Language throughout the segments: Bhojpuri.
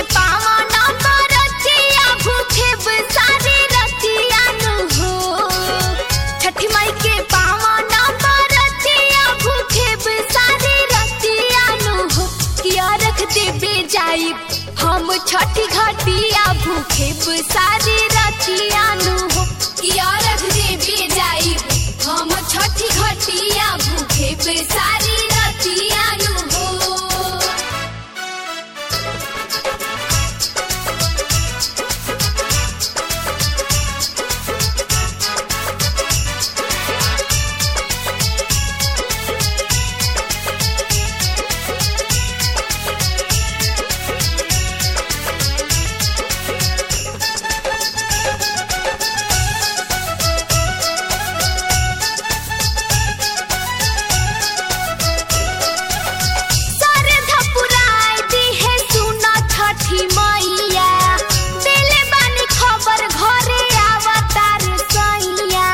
पावन बरतिया भूखे सारी रतिया नु हो छठी माई के पावन बरतिया भूखे सारी रतिया नु हो किया रख देबे जाई हम छठी घाटिया भूखे सारी रतिया नु हो किया रख देबे जाई हम छठी घाटिया भूखे सारी रतिया नु हो सर धपुराई दी है सुना छठी मैया दिले बानी खबर घरे आवतार सैया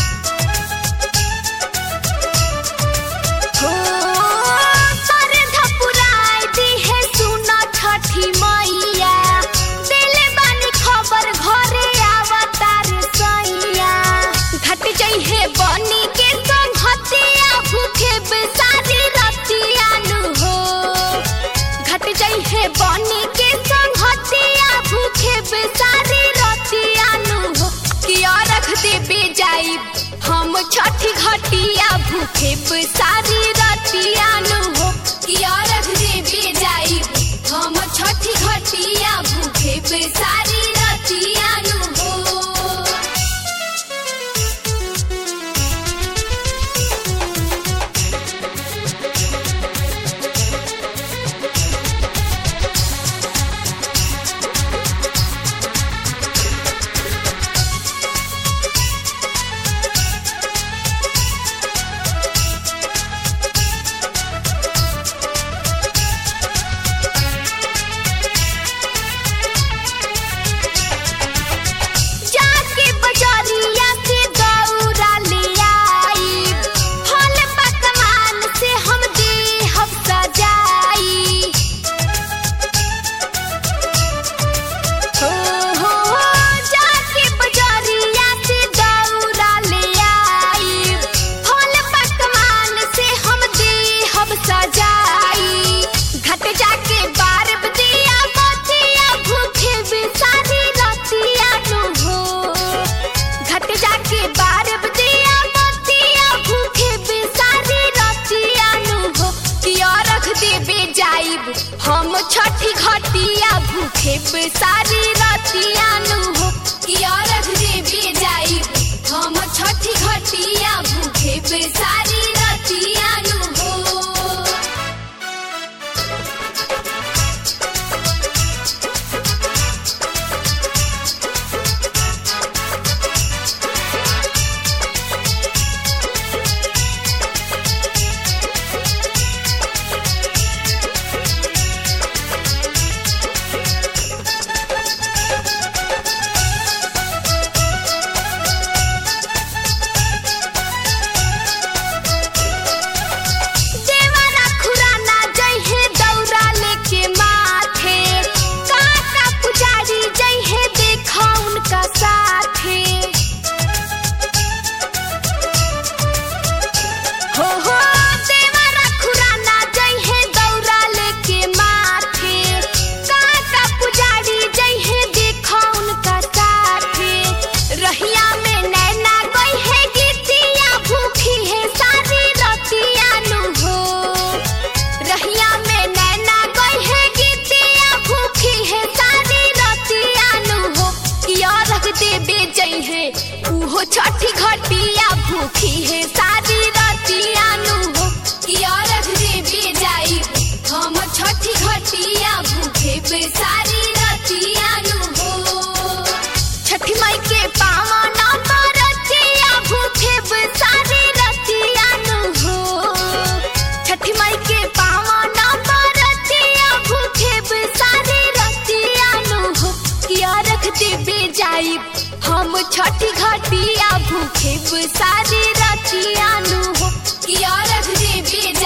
हो सर धपुराई दी है सुना छठी मैया दिले बानी खबर घरे आवतार सैया घट जइहे बनी के संघतिया भूखे बेसारी रतिया नु हो घट जइहे बनी के संघतिया भूखे बेसारी रतिया नु हो किया रख देबे जाई हम छठी घटिया भूखे बेसारी रतिया नु हो किया रख देबे जाई हम छठी घटिया भूखे बेसारी रतिया नु हो जाके बजारिया से दौरा ले आई फल पकवान से हम देहब सजाई हो हो हो, जाके बजारिया से दौरा ले आई फल पकवान से हम देहब सजाई घट जाके बारब दिया बतिया भूखे बिसारी रतिया नु हो घट जाके बारब दिया बतिया भूखे बिसारी रतिया नु हो किया रख देबे जाइब हम छठी घटिया भूखे बिसारी रतिया नु हो किया रख देबे जाइब हम छठी घटिया भूखे बिसारी रतिया नु हो देवरा खुराना जइहे दौरा लेके माथे काका पुजारी जइहे देखा उनका साथे हो हो देवरा खुराना जइहे दौरा लेके माथे काका पुजारी जइहे देखा उनका साथे रहिया में नैना गइहे गीतिया भूखी है सारी रतिया नु हो रहिया में नैना गइहे गीतिया भूखी है सारी रतिया नु हो किया रख देबे जइहे उहो छठी घटिया भूखी है सारी रतिया नु हो किया रख देबे जाई हम छठी घटिया भूखे बेसारी रतिया नु हो छठी माई के पावन बरतिया भूखे बेसारी रतिया नु हो छठी माई के पावन बरतिया भूखे बेसारी रतिया नु हो किया रख देबे जाइब हम छठी घटिया भूखे सारी रतिया नु हो किया रख देबे